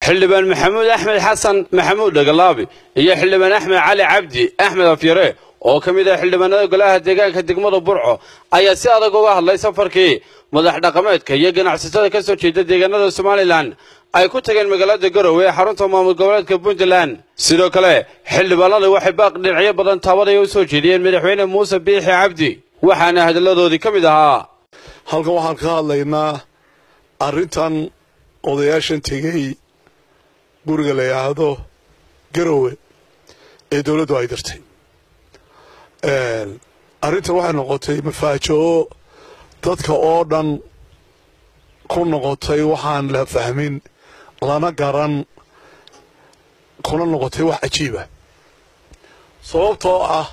xildhibaan maxamuud axmed xasan maxamuud dhagalaabi iyo xildhibaan axmed cali cabdi axmed afyare oo ka mid ah xildhibaanada golaha deegaanka degmada burco ayaa si adag uga hadlay safarkii madax dhaqameedka iyo ganacsatada ka soo jeeda deegaanada somalilan ay ku tageen magaalada garowe ee xarunta maamul goboleedka puntland sidoo kale xildhibaanada waxay baaq dhinacyo badan taabadaya u soo jeediyeen madaxweyne muuse biixi cabdi waxaana hadalladoodii ka mid ahaa halkan waxaan ka hadlaynaa arrintan odayaashan tegey guriga la yidhaahdo garowe ee dowladdu ay dirtay arrintan waxay noqotay mafaajo-o dadka oo dhan ku noqotay waxaan la fahmin lana garan kuna noqotay wax cajiiba sababtoo ah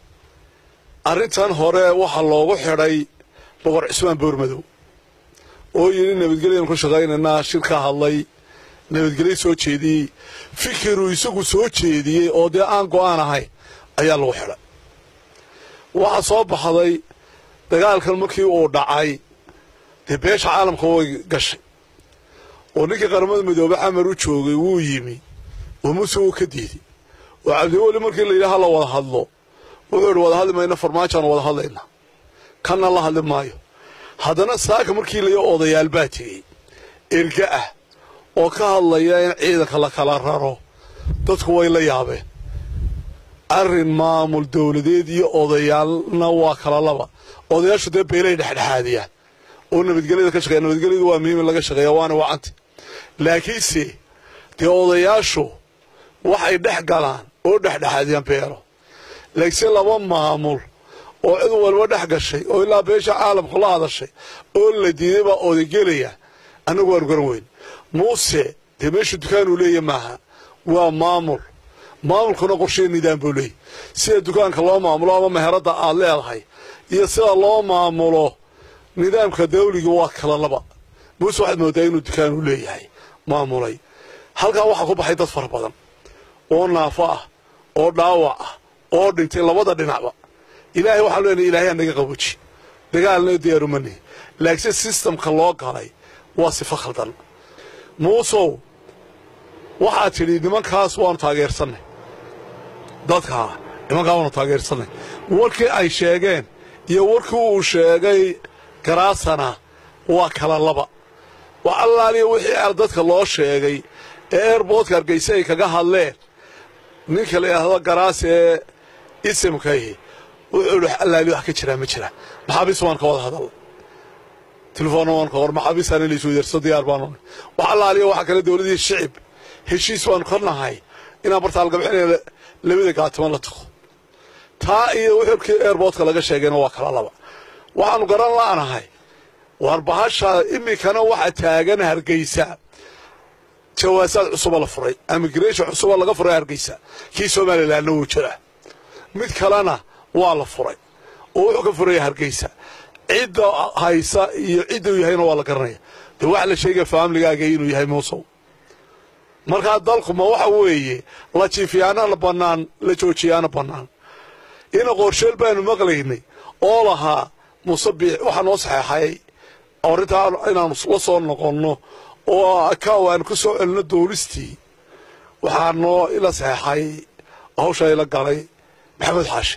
arrintan hore waxaa loogu xidhay boqor cismaan boormadow oo yidhi nabadgelyan ku shaqaynaynaa shir ka hadlay nabadgelyo soo jeediyey fikiruu isagu soo jeediyey oo dee aan go'aan ahayn ayaa lagu xidhay waxaa soo baxday dagaalkan markii uu dhacay dee beesha caalamka way gashay oo ninkii qaramada midoobe xamar u joogay wuu yimi oo muse wuu ka diiday oo cabdiweli markii la yidhi hala wada hadlo wuxuu idhi wada hadli mayna farmaajoan wada hadlaynaa kanna la hadli maayo haddana saaka markii layo odayaal baa tegey erga ah oo ka hadlaya in ciidanka la kala raro dadku way la yaabeen arrin maamul dowladeed iyo odayaalna waa kala laba odayaashu dee beelay dhexdhexaadiyaan oo nabadgelyada ka shaqeya nabadgelyadu waa muhiim in laga shaqeeya waana wacanta laakiinse dee odayaashu waxay dhex galaan oo dhexdhexaadiyaan beelo laakiinse laba maamul oo cid walba dhex gashay oo ilaa beesha caalamku la hadashay oo la diiday baa odagelaya annagu waanu garan weyn muuse dee meeshu dukaanuu leeya maaha waa maamul maamulkuna qorsheya nidaam buu leeyay sida dukaanka loo maamulo ama meheradda aad leedahay iyo sida loo maamulo nidaamka dawliga waa kala laba muuse waxaad moodaa inuu dukaanuu leeyahay maamulay halkaa waxaa ku baxay dad fara badan oo naafo ah oo dhaawac ah oo dhintay labada dhinacba ilaahay waxaan leenahay ilaahay anaga qaboji dagaalna diyaarumani laakiinse sistamka loo galay waa sifo khaldan muusow waxaad tidhi nimankaas waanu taageersannay dadkaa nimankaa waanu taageersannay warkii ay sheegeen iyo warkii uu sheegay garaasana waa kala laba wax allaaliya wixii dadka loo sheegay ee airboodka hargayse ay kaga hadleen ninka la yidhaahdo garaas ee isimkayhi wuxuu idhi allaaliya wax ka jiraa ma jiraan maxaabiis waan ka wada hadal telefoonna waan ka hor maxaabiistaana laysu weydarso diyaar baanu wax allaaliya waxaa kale dowladii shicib heshiis baanu ka nahay inaan bartaalgabxinaya labada gaatimo la tago taa iyo wixirkii airboodka laga sheegayna waa kala laba waxaanu garan la'nahay waar bahasha iminkana waxa taagan hargeysa jawaasaad cusuba la furay amigreshon cusuba laga furay hargeysa kii somalilanna wuu jiraa mid kalena waa la furay oo wuxuu ka furaya hargeysa cidda haysa iyo cidda uu yahayna waa la garanaya dee waxa la sheegaya faamligaaga inuu yahay muusow markaa dalku ma waxa weeye la jiifiyaana bannaan la joojiyaana bannaan ina qorsheel baanu maqlaynay oo lahaa muuse biix waxaa noo saxeexay arrintaa inaanu la soo noqonno oo akaw aanu ka soo celino dowlistii waxaa noo ila saxeexay hawsha ila galay maxamed xaashi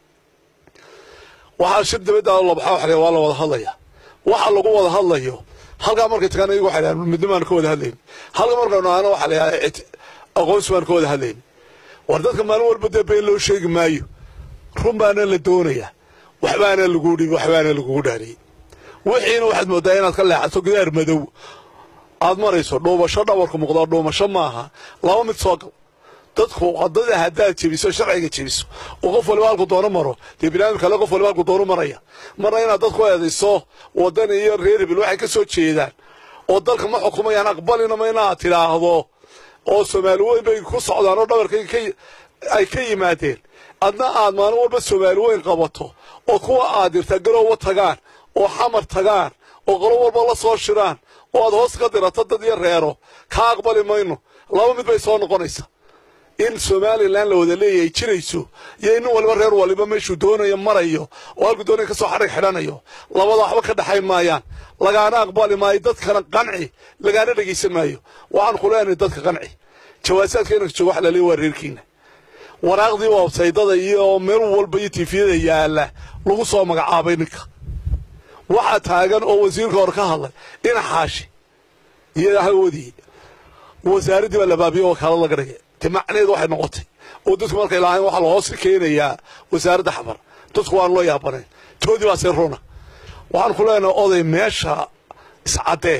waxaa shir dabadda labaxa waxa waa la wada hadlaya waxa lagu wada hadlayo halkaa markay tagaan iyagu waxay dhahaan midnimaanu ka wada hadlayni halka markaynu ahna waxa la yidhaha aqoonsi baanu ka wada hadlayni war dadka maalin walba dee been loo sheegi maayo run baana la doonayaa waxbaana lagu dhibi waxbaana lagugu dhaariyey wixiina waxaad moodaa inaad ka leexato gidaar madow aad marayso dhuumasho dhabarku muuqdaa dhuumasho maaha laba mid soo gal dadku wadada haddaad jebiso sharciga jebiso oo qof waliba halku doono maro dee biniaadam kale qof waliba halku doono maraya marna inaad dadku eedayso wadan iyo reer hibil waxay ka soo jeedaan oo dalka ma xukumayaan aqbalinama inaad tidhaahdo oo soomaali weyn bay ku socdaan oo dhabarka ay ka yimaadeen adna aad maalin walba soomaali weyn qabato oo kuwa aad dirtaa garoowa tagaan oo xamar tagaan oo qolo walba la soo shiraan oo aad hoos ka dirato dad iyo reero kaa aqbali mayno laba mid bay soo noqonaysaa in somalilan la wada leeyahay jirayso iyo nin waliba reer waliba meeshuu doonayo marayo oo halkuu doonaya kasoo xadhig xidhanayo labada waxba ka dhexay maayaan lagaana aqbali maayo dadkana qanci lagaana dhegaysan maayo waxaan ku leenahay dadka qanci jawaasaadka inanka jooga wax laleeya waa reerkiina waraaqdii wabsaydada iyo meel walba iyo tifiyada yaala lagu soo magacaabay ninka waxaa taagan oo wasiirka hore ka hadlay ina xaashi iyo hawadii wasaaraddii baa labaabiyo wakaalad laga dhigay te macnaheedu waxay noqotay oo dadku markay lahayn waxaa lahoos keenayaa wasaaradda xabar dadku waan loo yaabanayn toodii baa see runa waxaan ku leenahay oday meesha iscaddee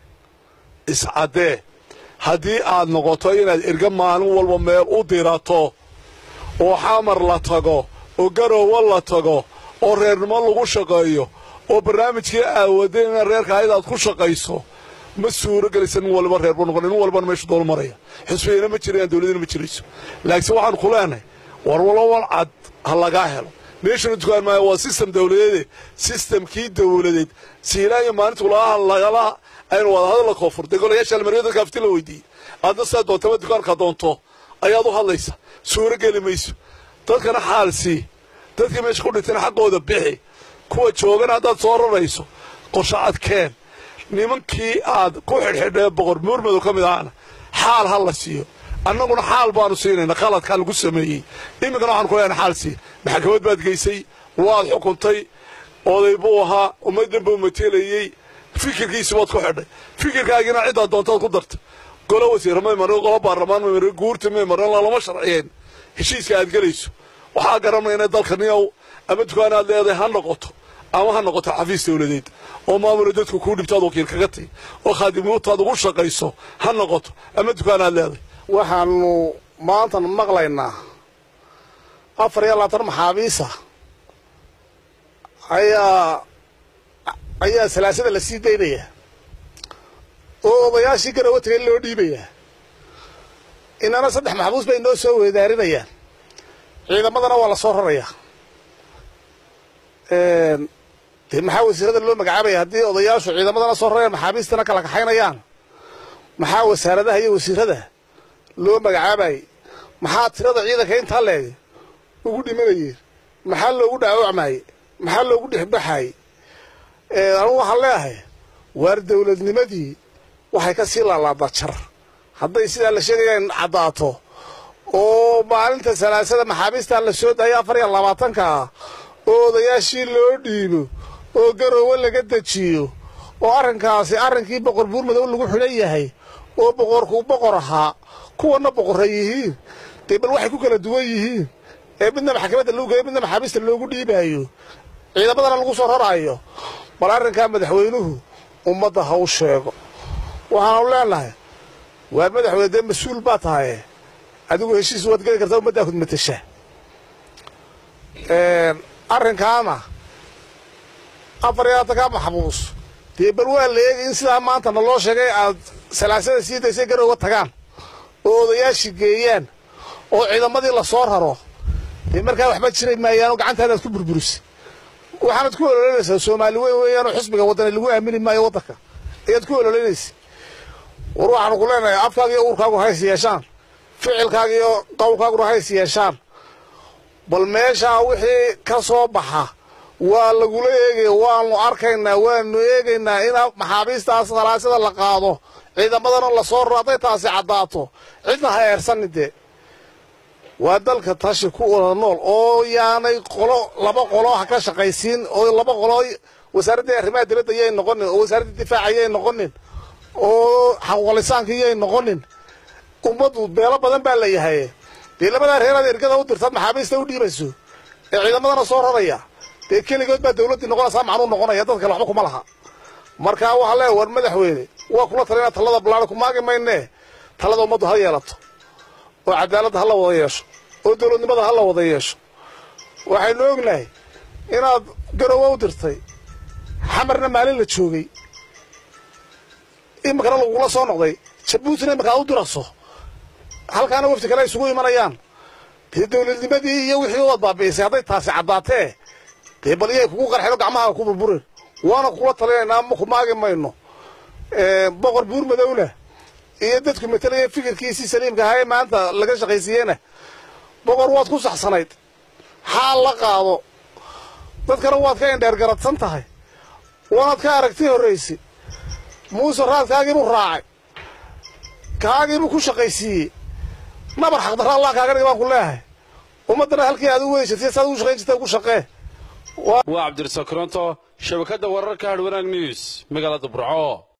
iscaddee haddii aad noqoto inaad erga maalin walba meel u dirato oo xamar la tago oo garoowa la tago oo reernimo lagu shaqeeyo oo barnaamijkii aawadeen inaad reerka ayd aad ku shaqayso ma suuro gelaysa nin waliba reer buu noqon nin walbana meeshu dool maraya xisbiyana ma jirayaan dowladina ma jirayso laakiinse waxaan ku leenahay war walowal cad ha lagaa helo meeshuna dukaan maayo waa sistem dowladeede sistemkii dowladeed siilaayo maalintu lagaha lagala aynu wada hadalla koonfurtay golayaasha almaryo dadka afti la weydiiyey aadna sidaa doontama dukaanka doonto ayaad u hadlaysa suuro geli mayso dadkana xaal sii dadkii meesha ku dhintayna xaqooda bixi kuwa joogana haddaad soo rarayso qorsho adkeen nimankii aad ku xidhxidhee boqor muurmadow ka mid ahana xaal ha la siiyo annaguna xaal baanu siinayna qaladkaa lagu sameeyey iminkana waxaan ku leenahay xaal siiya maxkamad baad geysay waad xukuntay oday buu ahaa ummaddan buu matelayey fikirkiisi baad ku xidhay fikirkaagina ciddaad doontaad ku darta golo wasiir may marin golo baarlamaan may marin guurta may marin lalama sharciyeen heshiiska aad gelayso waxaa garanayna dalka niyow ama dukaan aad leedahay ha noqoto ama ha noqoto xafiis dowladeed oo maamula dadku kuu dhibtaad wakiil kaga tahy oo khaadimnimataad ugu shaqayso ha noqoto ama dukaan aad leedahay waxaanu maantan maqlaynaa afar iyo labaatan maxaabiisa ayaa ayaa salaasada la sii daynayaa oo odayaashii garowa tagay loo dhiibayaa inana saddex maxbuus bay noo soo weedaarinayaan ciidamadana waa la soo rarayaa dee maxaa wasiirada loo magacaabaya haddii odayaashu ciidamadana soo rarayaan maxaabiistana kala kaxaynayaan maxaa wasaaradaha iyo wasiirada loo magacaabayay maxaa tirada ciidanka intaa leeg ugu dhimanayeen maxaa loogu dhaawacmayey maxaa loogu dhexbaxayey anugu waxaan leeyahay waar dowladnimadii waxay ka sii laalaadaa jar hadday sidaa la sheegaya in caddaato oo maalinta salaasada maxaabiistaa la soo daayay afar iyo labaatanka ah oo odayaashii loo dhiibo oo garoowe laga dejiyo oo arrinkaasi arrinkii boqor buurmadow lagu xidhan yahay oo boqorkuu boqor ahaa kuwana boqorra yihiin dee bal waxay ku kala duwan yihiin ee midna maxkamadda lagu geeyo midna maxaabiista loogu dhiibaayo ciidamadana lagu soo raraayo bal arrinkaa madaxweynuhu ummadda ha u sheego waxaanu leenahay waa madaxweyne dee mas-uul baa tahaye adigu heshiis waad geli kartaa ummaddaa hudmatasha arrinkaana afar iyo labaatan kaa maxbuus dee bal waa la eegay in sidaa maanta naloo sheegay aad salaasada sii daysay garowga tagaan oo odayaashii geeyaan oo ciidamadii la soo raro dee markaa waxba jiray maayaanoo gacantaadaad ku burburisay waxaanad ku ololeynaysaa soomaali weyn weeyaanoo xisbiga waddana lagu aamini maayo waddanka ayaad ku ololeynaysa war waxaanu ku leenahay afkaaga iyo uurkaagu hays yeeshaan ficilkaaga iyo qowlkaaguna hays yeeshaan bal meeshaa wixii ka soo baxa waa lagula eegaya waanu arkaynaa waanu eegaynaa in maxaabiistaas salaasada la qaado ciidamadana la soo raro hadday taasi caddaato cidna ha eersanin dee waa dalka tashi ku wada nool oo yaanay qolo laba qolo ha ka shaqaysiin oo laba qolo wasaaraddii arrimaha dibadda yay noqonin oo wasaaraddii difaaca yay noqonin oo xaquuqlisaankii yay noqonin ummaddu beelo badan baa la yahay dee labadaa reeraad ergada u dirtaad maxaabiista u dhiibayso ee ciidamadana soo raraya dee keligood baa dawladdii noqonaysaa macnuu noqonaya dadka kale waxba kuma laha markaa waxaa leeya war madaxweyne waa kula talina talada ballaada ku maagi maynee talada ummaddu ha yeelato oo cadaaladda ha la wada yeesho oo dawladnimada ha la wada yeesho waxaynu ognahay inaad garowa u dirtay xamarna maalin la joogay iminkana lagula soo noqday jabuutina iminka aad u diraso halkaana wafti kale ay isugu imanayaan dee dawladnimadii iyo wixii waad baabi'isay hadday taasi caddaatee dee bal iyay kugu qarxeen oo gacmaha ku burburin waana kula talinaynaa ma ku maagi mayno boqor buur madowna iyo dadku matalaya fikirkiisii saliimka ahaa ee maanta laga shaqaysiiyena boqor waad ku saxsanayd xaal la qaado dadkana waad ka indheer garadsan tahay waanaad ka aragti horraysa muuse raadkaagiibuu raacay kaagiibuu ku shaqaysiiyey nabar xaqdarra allah kaaga dhig baan ku leeyahay ummaddana halkii aad u weysatay saad ugu shaqayn jirta ugu shaqee waa cabdirasaaq koronto shabakadda wararka hadhwanaag news magaalada burco